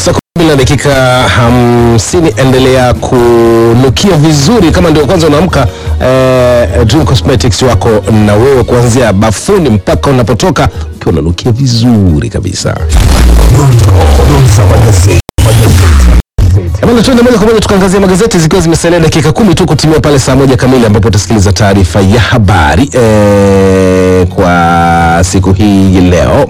Saa kumi na dakika hamsini. Endelea kunukia vizuri kama ndio kwanza unaamka. Eh, Dream Cosmetics wako na wewe kuanzia bafuni mpaka unapotoka ukiwa unanukia vizuri kabisa. Bwana, tuende moja kwa moja tukaangazia magazeti zikiwa zimesalia dakika kumi tu kutimia pale saa moja kamili ambapo utasikiliza taarifa ya habari eh, kwa siku hii ya leo.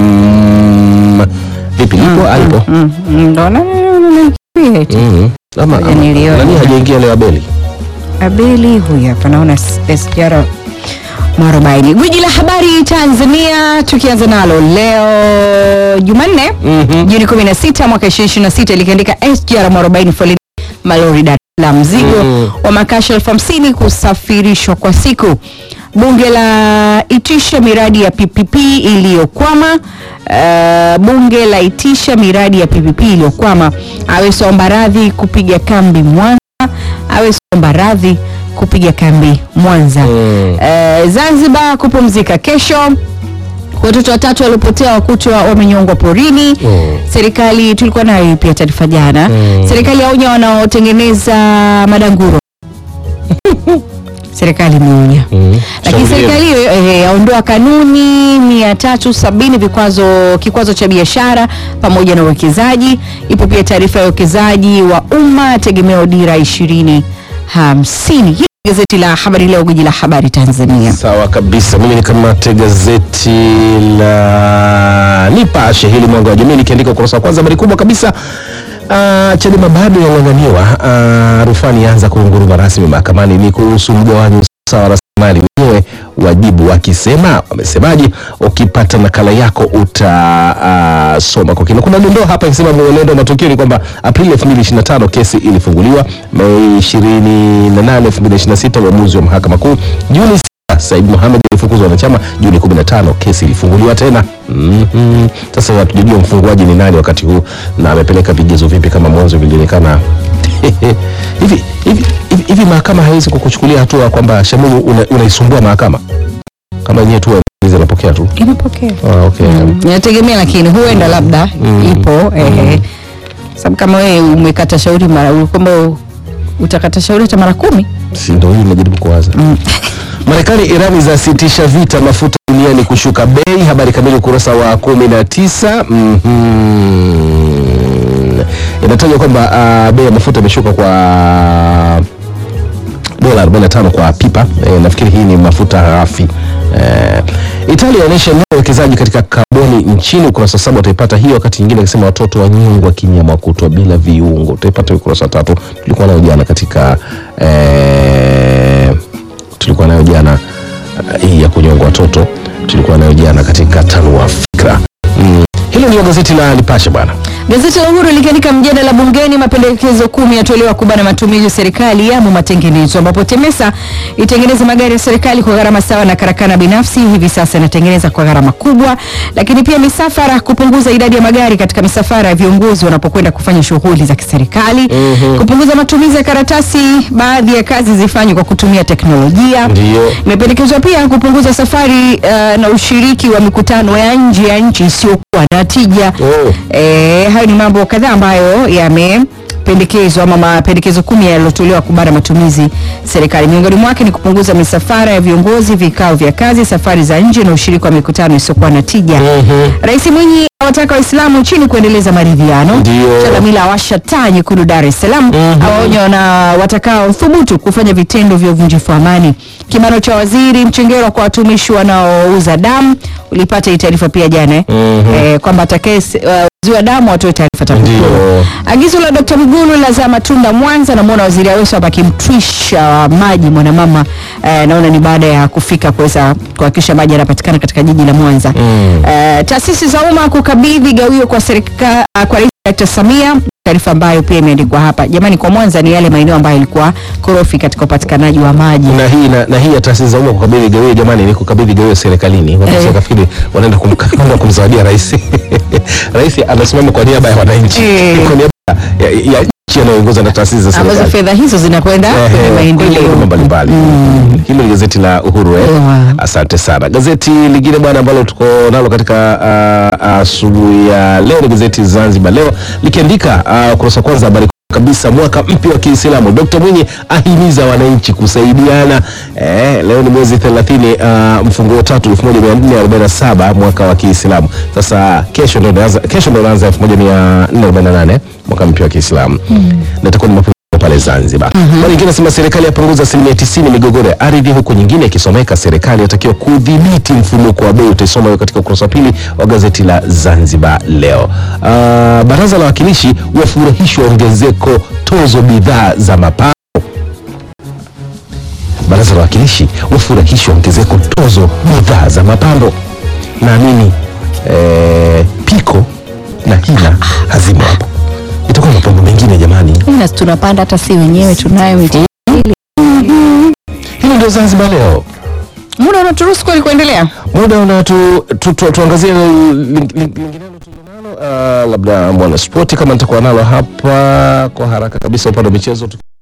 Mm, vipi lipo alipo? Mm, mm, ndo na- na- na- na- eti. Mhm. Ama Ngoja ama- nilione. nani hajaingia leo Abeli? Abeli huyu hapa naona S- SGR mwarobaini. Gwiji la habari Tanzania, tukianza nalo leo Jumanne Mhm. Juni 16 mwaka 2026 likiandika SGR mwarobaini foleni malori Dar es Salaam, mzigo Mhm. wa makasha elfu hamsini kusafirishwa kwa siku. Bunge la itisha miradi ya PPP iliyokwama. Uh, bunge la itisha miradi ya PPP iliyokwama. Aweso omba radhi kupiga kambi Mwanza. Aweso omba radhi kupiga kambi Mwanza. Mm. Eh, Zanzibar kupumzika kesho. Watoto watatu waliopotea wakutwa wamenyongwa porini. Mm. Serikali tulikuwa nayo hii pia taarifa jana. Mm. Serikali yaonya wanaotengeneza madanguro. Serikali imeonya. Mhm. Lakini Shauri serikali hiyo eh, yaondoa kanuni 370 vikwazo kikwazo cha biashara pamoja na uwekezaji. Ipo pia taarifa ya uwekezaji wa umma tegemeo dira 2050. Hili ni gazeti la Habari Leo, gwiji la habari Tanzania. Sawa kabisa. Mimi nikamate gazeti la Nipashe hili mwanga wa jamii likiandika ukurasa wa kwanza, habari kubwa kabisa. Uh, Chadema bado yang'ang'aniwa. Uh, rufani yaanza kuunguruma rasmi mahakamani, ni kuhusu mgawanyo sawa wa rasilimali wenyewe wajibu wakisema, wamesemaje? Ukipata nakala yako utasoma kwa kina. Kuna dondoo hapa ikisema mwenendo wa matukio ni kwamba Aprili 2025 kesi ilifunguliwa, Mei 28 2026 uamuzi wa mahakama kuu, Juni sita, Said Mohamed alifukuzwa wanachama, Juni 15 kesi ilifunguliwa tena. Mhm. Sasa hatujajua mfunguaji ni nani wakati huu na amepeleka vigezo vipi, kama mwanzo vilionekana hivi hivi hivi hivi mahakama haiwezi kukuchukulia hatua kwamba Shamunu una- unaisumbua mahakama kama yenyewe tu waamuzi anapokea tu. Inapokea. Ah, okay. Inategemea lakini huenda labda ipo eh, sababu kama wewe umekata shauri mara kwamba utakata shauri hata mara kumi Si ndio hii najaribu kuwaza. Marekani Irani zasitisha vita mafuta duniani kushuka bei. Habari kamili ukurasa wa kumi na tisa. Mhm. Inatajwa kwamba ah, bei ya mafuta imeshuka kwa dola 45 kwa pipa. E, nafikiri hii ni mafuta ghafi. E, Italia inaonyesha nia ya uwekezaji katika kaboni nchini. Ukurasa saba utaipata hiyo, wakati nyingine akisema watoto wanyongwa kinyama kutwa bila viungo. Utaipata ukurasa wa tatu. Tulikuwa nayo jana katika e, tulikuwa nayo jana uh, hii ya kunyongwa watoto tulikuwa nayo jana katika tanua fikra. Mm. Hilo ndio gazeti la Nipashe bwana. Gazeti la Uhuru likiandika mjadala bungeni, mapendekezo kumi yatolewa kubana matumizi ya serikali yamo matengenezo, ambapo TEMESA itengeneza magari ya serikali kwa gharama sawa na karakana binafsi hivi sasa inatengeneza kwa gharama kubwa. Lakini pia misafara, kupunguza idadi ya magari katika misafara ya viongozi wanapokwenda kufanya shughuli za kiserikali, kupunguza matumizi ya karatasi, baadhi ya kazi zifanywe kwa kutumia teknolojia. Ndio. Imependekezwa pia kupunguza safari uh, na ushiriki wa mikutano ya nje ya nchi isiyokuwa na tija. Oh. Eh, hayo ni mambo kadhaa ambayo yamependekezwa ama mapendekezo kumi yaliyotolewa kubana matumizi serikali. Miongoni mwake ni kupunguza misafara ya viongozi, vikao vya kazi, safari za nje na ushiriki wa mikutano isiyokuwa na tija. Rais Mwinyi awataka Waislamu nchini kuendeleza maridhiano. Ndio. Chalamila awasha taa nyekundu Dar es Salaam, awaonya na watakao thubutu kufanya vitendo vya uvunjifu wa amani. Kibano cha waziri Mchengerwa kwa watumishi wanaouza damu, ulipata hii taarifa pia jana eh? eh, kwamba atakaye uh, ziwa damu watoe taarifa TAKUKURU. Ndio. Agizo la Dr. Mwigulu lazaa matunda Mwanza. Namwona waziri Aweso hapa akimtwisha maji mwanamama eh, naona ni baada ya kufika kuweza kuhakikisha maji yanapatikana katika jiji la Mwanza. Eh, taasisi za umma kukabidhi gawio kwa serikali kwa Rais Dr. Samia, taarifa ambayo pia imeandikwa hapa. Jamani, kwa Mwanza ni yale maeneo ambayo yalikuwa korofi katika upatikanaji wa maji. na hii na, na hii ya taasisi za umma kukabidhi gawio, jamani, ni kukabidhi gawio serikalini. Watu Eh. wakafikiri wanaenda kumka- kwenda kumzawadia rais. Rais anasimama kwa niaba ya wananchi, Eh. kwa niaba ya, ya, ya nchi nchi yanayoongozwa na taasisi za ambazo serikali fedha hizo zinakwenda kwenye Ehe, kwenye maendeleo. huduma mbalimbali. Hilo ni gazeti la Uhuru eh? Ewa. Asante sana. Gazeti lingine bwana ambalo tuko nalo katika ah, asubuhi ya leo ni gazeti Zanzibar Leo likiandika ah, ukurasa wa kwanza habari kabisa mwaka mpya wa Kiislamu. Dkt. Mwinyi ahimiza wananchi kusaidiana. Eh, leo ni mwezi 30 uh, mfunguo tatu 1447 mwaka wa Kiislamu. Sasa kesho ndio inaanza kesho ndio inaanza 1448 mwaka mpya wa Kiislamu. Na itakuwa ni mapema pale Zanzibar. Habari nyingine nasema serikali yapunguza asilimia 90 migogoro ya ardhi, huku nyingine ikisomeka serikali yatakiwa kudhibiti mfumuko wa bei. Utaisoma hiyo katika ukurasa wa pili wa gazeti la Zanzibar Leo. Ah, baraza la wawakilishi wafurahishwa ongezeko tozo bidhaa za mapambo. Baraza la wawakilishi wafurahishwa ongezeko tozo bidhaa za mapambo. Naamini eh, piko na hila hazimo hapo, itakuwa mapambo mengine jamani. Ina tunapanda hata si wenyewe tunayo miti. Hili ndio Zanzibar Leo. Muda unaturuhusu kweli kuendelea? Muda una tu, tu, tu, tuangazie ling- ling- linginelo tulilonalo, uh, labda mwana spoti kama nitakuwa nalo hapa kwa haraka kabisa upande wa michezo.